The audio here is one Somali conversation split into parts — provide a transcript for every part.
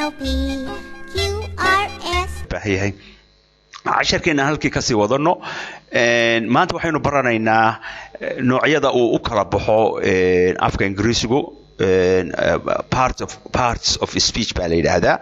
L P Q R S baahan yahay casharkeena halkii kasii wadano Een, maanta waxaynu baranaynaa eh, noocyada uu u kala baxo een, afka ingiriisigu een, eh, part of parts of speech baa la yidhaahdaa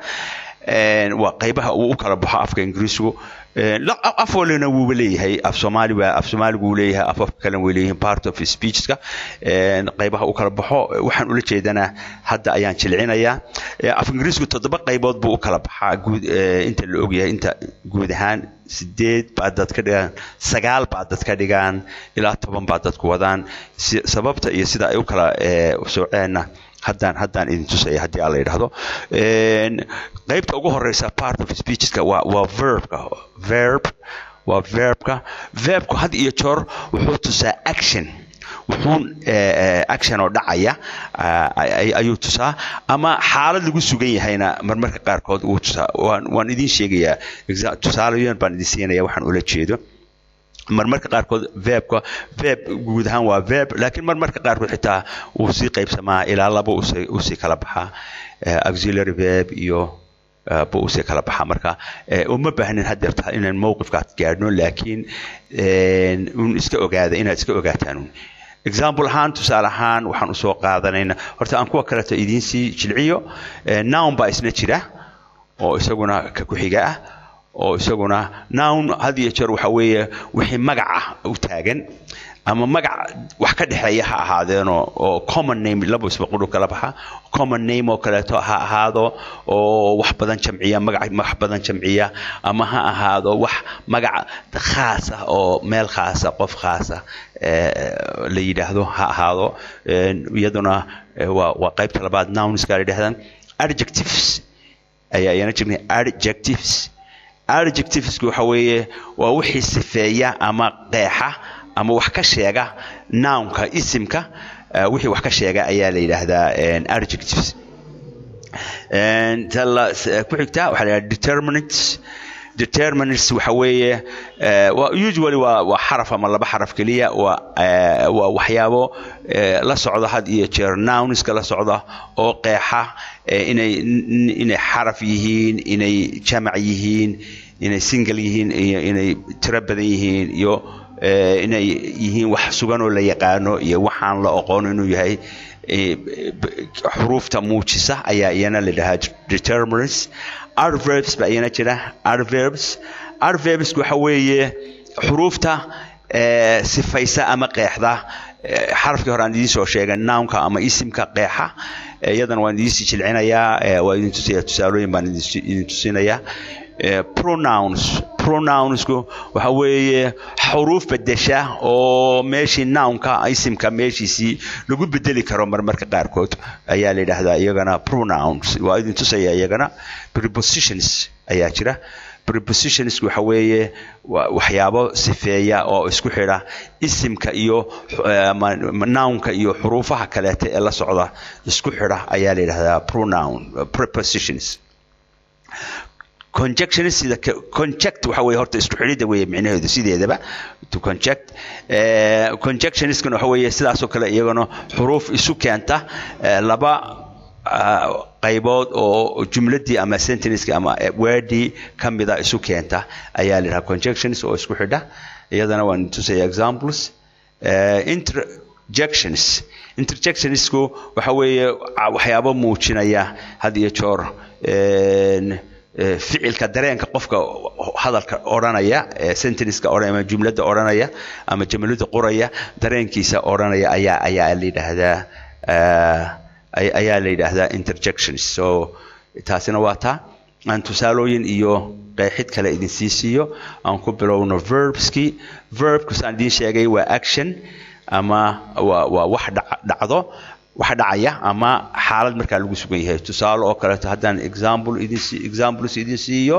Een, waa qaybaha uu u kala baxo afka ingiriisigu Een, la- af walina wuuba leeyahay af soomaali waa af soomaaligu wuu leeyahay af afka kalena way leeyihiin part of speechka Een, qaybaha u kala baxo waxaan ula jeedanaa hadda ayaan jilcinayaa Ee, af ingiriisku toddoba qaybood buu u kala baxaa guud ee, inta la ogyahay inta guud ahaan sideed baa dad ka dhigaan sagaal baa dad ka dhigaan ilaa toban baa dadku wadaan Si- sababta iyo sida ay u kala ee, soceenna haddaan haddaan idin tusaya haddii aan la yidhaahdo Een, qaybta ugu horeysa part of speechka waa waa verbka verb waa verbka verbku had iyo joor wuxuu tusaa action wuxuun eh, eh, action oo dhacaya ah, ay- ayuu tusaa ama xaalad lagu sugan yahayna marmarka qaarkood wuu tusaa waan waan idin sheegayaa exa- tusaalayoon baan idin siinaya waxaan ula jeedo marmarka qaarkood verbka verb guud ahaan waa verb laakiin marmarka qaarkood xitaa wuu sii qaybsamaa ilaa laba usii usii kala baxaa Eh, auxiliary verb iyo eh, buu usii kala baxaa marka eh, uma baahnin hadeerta inaan mowqifkaas gaadhno laakiin een, un iska ogaada inaad iska ogaataan un example ahaan tusaale ahaan waxaan usoo qaadanaynaa horta aan kuwa kaleeto idiin sii jilciyo Eh, noun baa isna jira oo isaguna ka ku-xiga ah oo isaguna noun had iyo jeer waxa weeye wixii magaca u taagan ama magac wax ka dhexeeya ha ahaadeenoo oo common name laba isbaqudhu kala baxa common name oo kaleeto ha ahaado oo wax badan jamciya magac wax badan jamciya ama ha ahaado wax magac khaas ah oo meel khaasa qof khaasa eh, la yidhaahdo ha ahaado Een, iyaduna eh, waa waa qaybta labaad nounska la yidhahdaan adjectives ayaa iyana jirnay adjectives adjectivesku waxa weeye waa wixii sifeeya ama qeexa ama wax ka sheega nounka isimka eh, wixii wax ka sheega ayaa la yidhaahdaa een, adjectives Een, ta la- s- eh, ku xigta waxaa la yidhahdaa determinants determinants waxa weeye eh, waa usually waa waa xaraf ama laba xaraf keliya waa eh, waa waxyaabo eh, la socda had iyo jeer nounska la socda oo qeexa eh, inay n- inay xaraf yihiin inay jamac yihiin inay single yihiin iyo inay tiro badan yihiin iyo eh, inay yihiin wax sugan oo la yaqaano iyo waxaan la aqoon inuu yahay eh, b- xuruufta muujisa ayaa iyana la dhahaa determinants adverbs baa iyana jira adverbs adverbs waxa weeye xuruufta eh, sifaysa ama qeexda eh, xarafkii hore aan idiin soo sheegay nounka ama isimka qeexa Eh, iyadana waan idiin sii jilcinayaa eh, waa idin tusaya tusaalooyin baan idin si- idin tusinayaa Eh, pronouns pronounsku waxa weeye xuruuf bedesha oo meeshii nounka isimka meeshiisii lagu bedeli karo marmarka qaarkood ayaa la yidhaahdaa iyagana pronouns waa idin tusaya iyagana prepositions ayaa jira prepositions waxa weeye waa waxyaabo sifeeya oo isku xidha isimka iyo eh, ama nounka iyo xuruufaha kaleeta ee la socda isku xidha ayaa la yidhahdaa pronoun prepositions conjections sida ka- conject waxa weeye horta isku xidhidda weeye micnaheedu sideedaba to conject eh, conjectionskana waxa weeye sidaasoo kale iyagana xuruuf isu keenta eh, laba ah, qaybood oo jumladii ama sentenceki ama eh, wordii ka mida isu keenta ayaa la yidhaha conjections oo isku xidha iyadana waan tusaya examples Eh, interjections interjectionsku waxa weeye ah, waxyaabo muujinaya had iyo joor een, eh, ficilka dareenka qofka hadalka odhanaya ee sentenceka odhanaya ama jumladda odhanaya ama jumlada qoraya dareenkiisa odhanaya ayaa ayaa la yidhaahdaa eh, ay- ayaa la yidhaahdaa interjections so taasina waa taa aan tusaalooyin iyo qeexid kale idin sii siiyo aan ku bilowno verbski verbku saan idiin sheegay waa action ama waa waa wax dhac- dhacdo wax dhacaya ama xaalad markaa lagu sugan yahay tusaale oo kaleeto haddaan example idin sii examples idin siiyo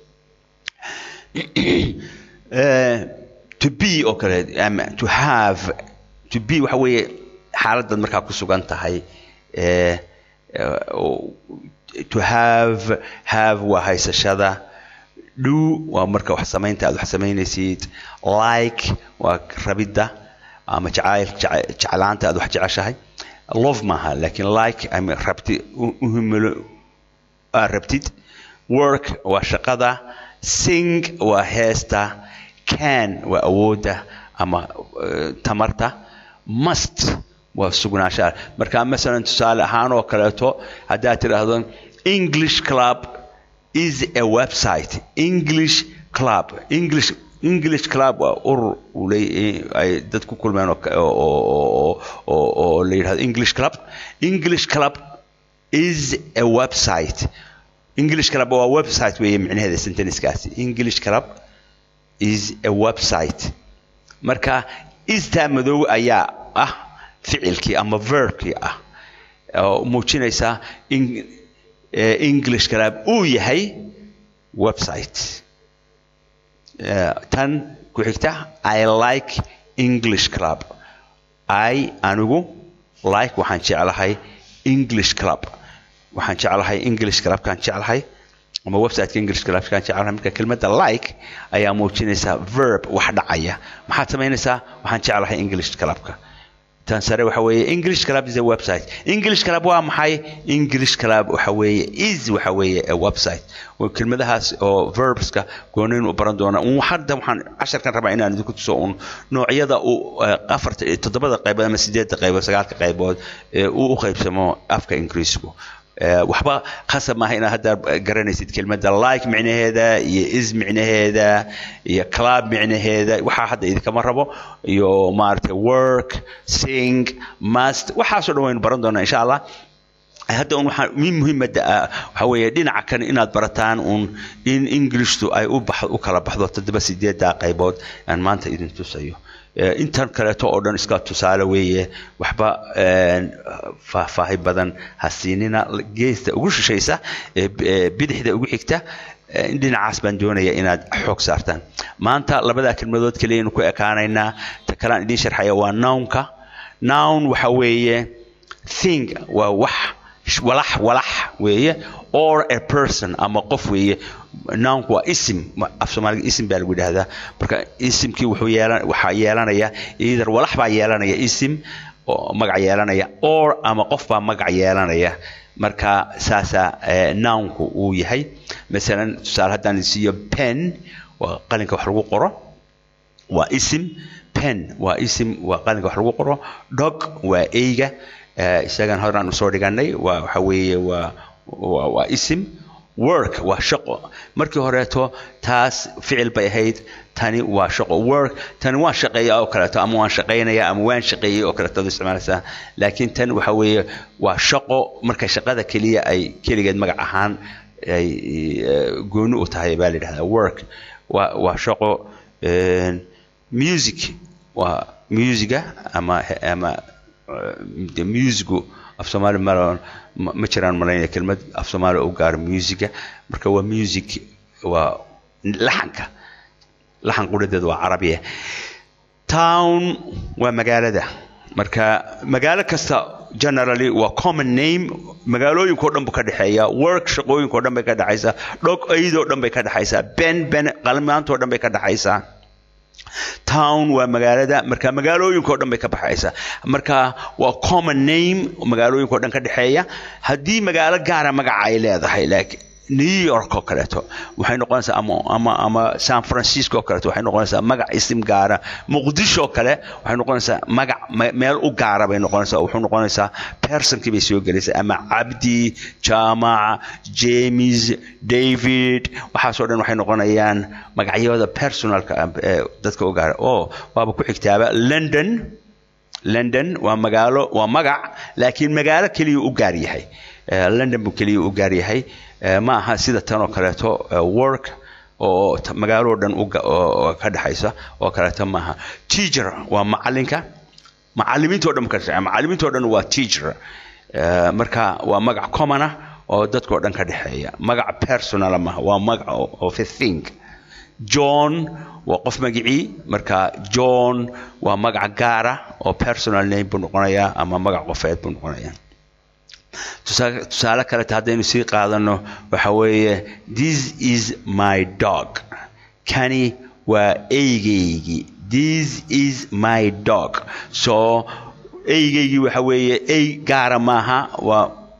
Eh, to be oo kale ama to have to be waxa weeye xaaladaad markaa ku sugan tahay eh, eh, oo- to have have waa haysashada do waa marka wax samaynta aad wax samaynaysid like waa rabidda ama jacayl jece- jeclaanta aad wax jeceshahay love maaha laakiin like ama rabti u- u himilo aad rabtid work waa shaqada sing waa heesta can waa awoodda ama eh, tamarta must waa sugnaanshaha marka masalan tusaale ahaan oo kaleeto haddaad tidhaahdo english club is a website english club english english club waa urur uu leeyahay ay dad ku kulmeen oo ka- oo- oo oo- oo oo la yidhahdo english club english club is a website english club waa website weeye micnaheeda sentenceskaasi english club is a website marka istaa madow ayaa ah ficilkii ama verbkii ah oo muujinaysa in eh, english club uu yahay website Eh, tan ku xigta i like english club i anigu like waxaan jeclahay english club waxaan jeclahay english clubkaan jeclahay ama websiteka english clubkaan jeclahay marka kelmadda like ayaa muujinaysaa verb wax dhacaya maxaad samaynaysaa waxaan jeclahay english clubka tan sare waxa weeye english club is a website english club waa maxay english club waxa weeye is waxa weeye a website Waa kelmadahaas oo verbska goonayn u baran doona un hadda waxaan casharkan rabaa inaan idinku tuso un noocyada uu eh, afarta iyo toddobada qaybood ama sideedda qaybood sagaalka qaybood ee uu u qaybsamo afka ingiriisku Eh, waxba khasab maaha inaad hadda garanaysid kelmadda like micnaheeda iyo is micnaheeda iyo club micnaheeda waxaa hadda idinkama rabo iyo maaragtay work sing must waxaasoo dhan waynu baran doonaa insha allah hadda un waxaa min muhiimadda ah waxaa weeye dhinaca kan inaad barataan un in englishtu ay u bax u kala baxdo toddoba sideedda qaybood aan maanta idin tusayo Eh, intan kaleeto oo dhan iska tusaale weeye waxba een, faahfaahi badan ha siinina geesta ugu shishaysa ee b- ee bidixda ugu xigta eh, dhinacaas baan doonaya inaad xoog saartaan maanta labadaa kelmadood keliyaynu ku ekaanaynaa ta kalean idiin sharxaya waa nownka nown waxa weeye thing waa wax sh- walax walax weeye or a person ama qof weeye nounku waa isim ma- af soomaaliga isim baa lagu yidhaahdaa marka isimkii wuxuu yeelan waxaa yeelanaya either walax baa yeelanaya isim oo magac yeelanaya or ama qof baa magac yeelanaya marka saasaa eh, nounku uu yahay masalan tusaale haddaan siiyo pen waa qalinka wax lagu qoro waa isim pen waa isim waa qalinka wax lagu qoro dog waa eyga eh, isagan horaan usoo dhiganay waa waxa weeye waa waa waa isim work waa shaqo markii horeeto taas ficil bay ahayd tani waa shaqo work tani waan shaqeeya oo kaleeto ama waan shaqaynaya ama waan shaqeeyey oo kaleeto ad isticmaalaysaa laakiin tan waxa weeye waa shaqo marka shaqada keliya ay keligeed magac ahaan ay eh, gooni u tahay baa la yidhahdaa work waa waa shaqo een, music waa musiga ama ama eh, de musigu af soomaali ma ma ma jiraan malaynaya kelmad af soomaali u gaaro musiga marka waa music waa laxanka laxan quradeedu waa carabiya town waa magaalada marka magaalo kasta generally waa common name magaalooyinkao dhan buu ka dhexeeya work shaqooyinkao dhan bay ka dhexaysaa dhog aydoo dhan bay ka dhexaysaa ben ben qalmaantoo dhan bay ka dhexaysaa town waa magaalada marka magaalooyinkao dhan bay ka baxaysaa marka waa common name magaalooyinkao dhan ka dhexeeya haddii magaalo gaara magaca ay leedahay like new york oo kaleeto waxay noqonaysaa ama ama ama san francisco oo kaleeto waxay noqonaysaa magac isim gaara muqdisho oo kale waxay noqonaysaa magac me- meel u gaara bay noqonaysaa wuxuu noqonaysaa personkii bay soo gelaysaa ama cabdi jaamac james david waxaasoo dhan waxay noqonayaan magacyada personalka ah ee dadka u gaara oo waaba ku xigtaaba london london waa magaalo waa magac laakiin magaalo keliya u gaar yahay Eh, london buu keliya u gaar yahay Eh, ma aha sida tan oo kaleeto eh, work oo ta- magaalo oo dhan u ga- oo oo ka dhexaysa oo kaleeto maaha teacher waa macalinka macalimiinta oo dhan ka dhexeeya macalimiinta oo dhan waa teacher Eh, marka waa magac common ah oo dadka oo dhan ka dhexeeya magac personal maaha waa magac o- of a thing john waa qof magicii marka john waa magac gaara oo personal name buu noqonayaa ama magac qofeed buu noqonayaa tusaale tusaale kaleta haddaynu sii qaadano waxa weeye this is my dog kani waa eygaygii this is my dog so eygaygii waxa weeye ey gaara maaha waa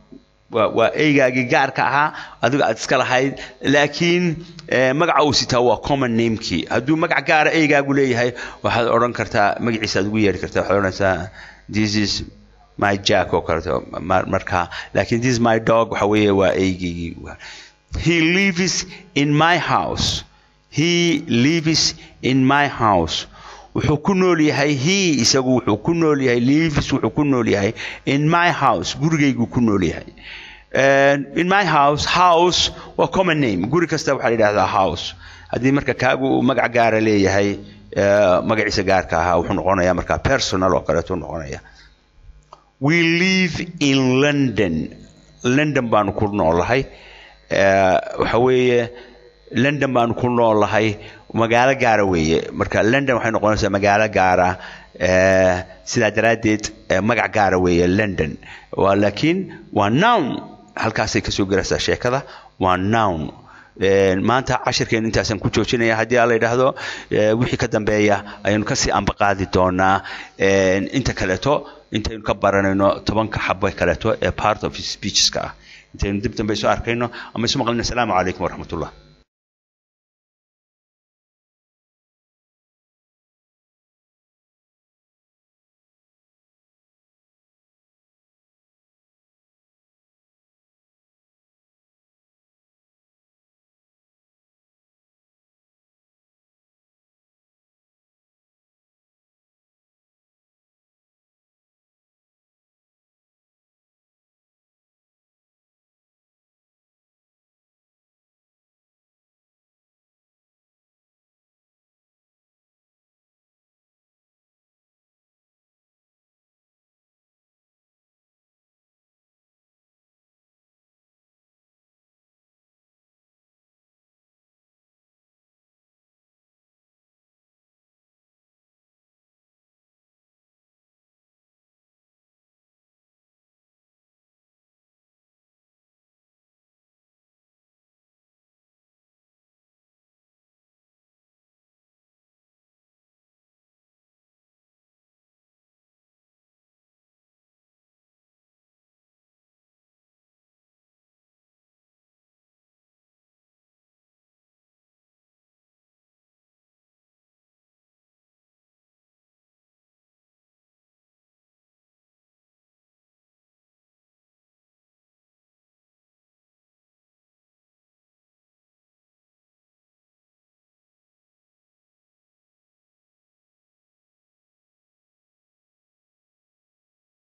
waa waa eygaagii gaarka ahaa adiga aad iska lahayd laakiin eh, magaca uu sitaa waa common namekii hadduu magac gaara eygaagu leeyahay waxaad odhan kartaa magaciisa aad ugu yeedhi kartaa waxaad odhanaysaa this is my jack oo kaleeto mar- marka laakiin this is my dog waxa weeye waa eygaygii he lives in my house he lives in my house wuxuu ku nool yahay he isagu wuxuu ku nool yahay lives wuxuu ku nool yahay in my house gurigayguu ku nool yahay And in my house house waa common name guri kasta waxaa la yidhahdaa house haddii marka kaagu uu magac gaara leeyahay eh, magaciisa gaarka ahaa wuxuu noqonayaa marka personal oo kaleetu noqonaya we live in london london baanu ku noolahay Eh, waxa weeye london baanu ku noolahay magaalo gaara weeye marka london waxay noqonaysaa magaalo gaara eh, sidaa daraaddeed eh, magac gaara weeye london waa laakiin waa noun halkaasay kasoo gelaysaa sheekada waa noun Eh, maanta cashirkeen intaasaan ku joojinaya haddii aan la yidhaahdo eh, wixii ka dambeeya ayaynu kasii ambaqaadi doonaa Eh, inta kaleeto intaynu ka baranayno tobanka xabo kaleeto ee part of speecheska ah intaynu dib dambe isu arkayno ama isu maqlino asalaamu calaykum waraxmatullah